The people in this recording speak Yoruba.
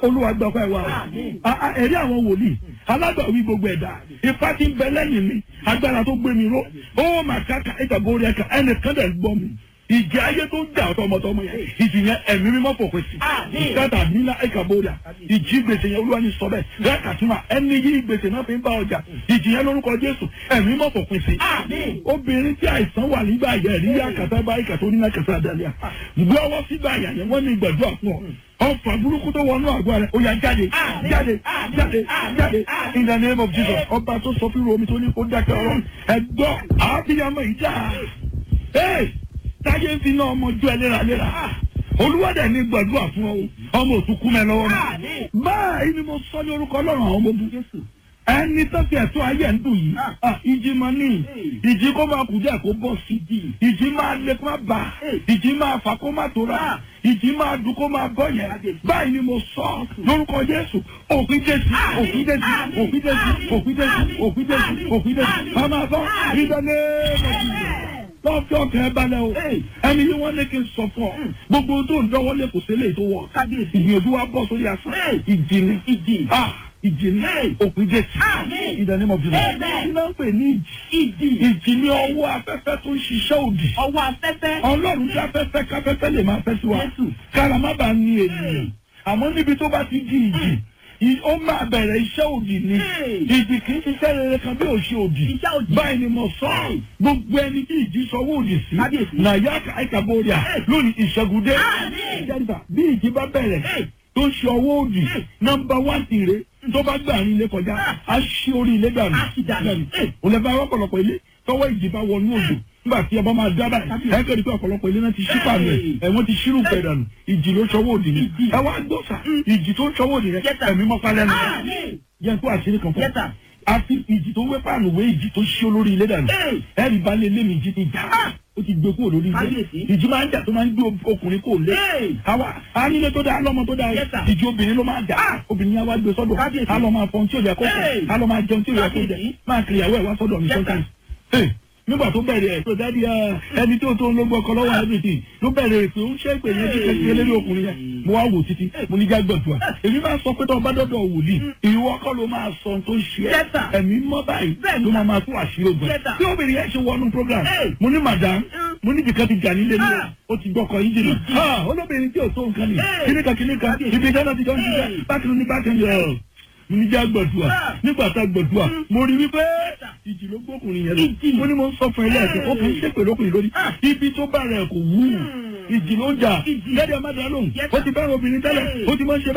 olúwa gbọ́ pẹ́ wa ẹ̀rí àwọn wòlíì alágbàwí gbogbo ẹ̀dá ipá tí ń bẹ lẹ́yìn mi agbára tó gbé mi ró ó mà káka ìtàgórí ẹ̀ka ẹnìkan dẹ̀ gbọ́ mi ìjì ayé tó ń jà tọmọtọmọ yẹn ìjì yẹn ẹ̀mí mímọ́ fòpin sí kátà nílá ìkàbóríà ìjì gbèsè yẹn olúwa ní sọ bẹ́ẹ̀ rẹ́kàtúmà ẹni yí gbèsè náà fi ń bá ọjà ìjì yẹn lórúkọ jésù ẹ̀mí mímọ́ fòpin sí. obìnrin tí àìsàn wà nígbà yẹn rí yá kàtà bá ìkàtà oníná kàtà àdàlẹ́ gbé ọwọ́ sígbà yẹn yẹn wọ́n ní gbàdúrà fún ọ ọfà burúkú tó wọnú àgọ́ rẹ̀ ó yá jáde jáde jáde jáde in the name of jesus ọba tó sọ fún omi tó ní kó dákẹ́ ọ̀rọ̀ ẹ̀gbọ́ àbíyamọ ìjà táyé ń fi náà ọmọ ju ẹ léraléra olúwàdà ní gbàdúrà fún ọ ọmọ òtún kú mẹ lọ́wọ́ mi báyìí ni mo sọ ní orúkọ ọlọ́run àwọn ọmọ ogun ẹni tó fi ẹ̀tọ́ ayé ń dùn yìí ìjì máa ní ìjì kó máa kù díẹ̀ kó bọ́ sí ìjì máa lé kó máa bà ìjì máa fà kó máa tóra ìjì máa dùn kó máa bọ́ yẹn báyìí ni mo sọ lórúkọ jésù òfin jésù òfin jésù òfin jésù òfin jésù òfin jésù òfin jésù máa máa bọ́ ìdáná lọ́fíà ọ̀kẹ́ balẹ̀ o ẹni yìí wọ́n ní kí n sọ fún ọ gbogbo tó ń dánwọ́ lé kò sílẹ̀ tó wọ̀ ìgbìyànjú wa bọ́ sórí asán ìjì ni ìjì ni òpin jésù ìdánimọ̀ jùlọ kí ló ń pè ní ìjì ìjì ni ọwọ́ afẹ́fẹ́ tó ń ṣiṣẹ́ òdì ọwọ́ afẹ́fẹ́. ọlọ́run tí afẹ́fẹ́ káfẹ́fẹ́ lè máa fẹ́ sí wa kára má bàa ní ènìyàn àmọ́ níbi tó bá ti di ìjì ó máa bẹ̀rẹ̀ iṣẹ́ òdì ni ìdì kì í ṣiṣẹ́ rere kan bí òṣì òdì báyìí ni mo sọ gbogbo ẹni tí ìjì sọwọ́ òdì sí nàyà àìkàbọ̀rìà lónìí ìṣẹ́gùdé bí ìjì bá bẹ̀rẹ̀ tó ṣe ọwọ́ òdì nọmba wán tìrẹ tó bá gbà ní ilé kọjá á ṣí orí ilé dànù ò lè bá ọ̀pọ̀lọpọ̀ ilé tọwọ́ ìjì bá wọnú òdò nígbà tí ọba máa dábà ẹ kẹ́rì pé ọ̀pọ̀lọpọ̀ ilé náà ti ṣí pàmì ẹ̀ ẹ̀ wọ́n ti ṣírù pẹ̀ dànù ìjì ló ṣọwọ́ òdì ni ẹ wá gbọ́sà ìjì tó ń ṣọwọ́ òdì rẹ ẹ̀mí mọ́pá lẹ́nu yẹn tó àṣírí kan fún ọ àti ìjì tó wé pàánù wé ìjì tó ṣí olórí ilé dànù ẹ̀rì bá lé lé mi ìjì ti jà ó ti gbé kúrò lórí ilé ìjì máa ń jà tó máa ń gbé ọkùnrin kò lé àwa anílé tó dáa lọ́mọ tó dáa ìjì obìnrin ló máa jà obìnrin yẹn wá gbé sọ́dọ̀ á lọ máa fọhun tí ò yẹ kó fọ á lọ máa jẹun tí ò yẹ kó jẹ máa kiri ìyàwó ẹ̀ wá sọ́dọ̀ mi sọ́kàn nígbà tó bẹ̀rẹ̀ ẹ̀ tó dádì ẹni tó tó ń ló gbọ́kọ lọ́wọ́ everything ló bẹ̀rẹ̀ èpè ó ń ṣe èpè yẹn kíkẹ́ sí eléré ọkùnrin yẹn mo wá wò títí mo ní jágbọ̀dùà èmi máa sọ pé tó ọba dọ́dọ̀ wòlíì ìwọ kọ́ ló máa sọ tó ṣe ẹ́ ẹ̀mí mọ́ báyìí ló máa máa tún àṣírí ogun tí obìnrin yẹn ṣe wọnú program mo ní madam mo ní bìkan ti jà nílé ní o ti gbọ́kọ yín jìnnà olóbìnrin tí ò tó nǹkan ni kíníkan kíníkan ibi ìdáná ti jọ ń ṣiṣẹ́ bákan ní bákan yẹn níjà gbọ̀dùà nígbà tá gbọ̀dùà mo rí wípé ìjì ló gbókùnrin yẹn lọ mo ní mo ń sọ fún ẹ lẹ́ẹ̀kẹ́ ó kì í ṣépè lókùnrin lórí ibi tó bá rẹ̀ kò wú ìjì ló ń jà lẹ́dí ẹ̀ má dá lóhùn ó ti bá obìnrin tẹ́lẹ̀ ó ti máa ń ṣe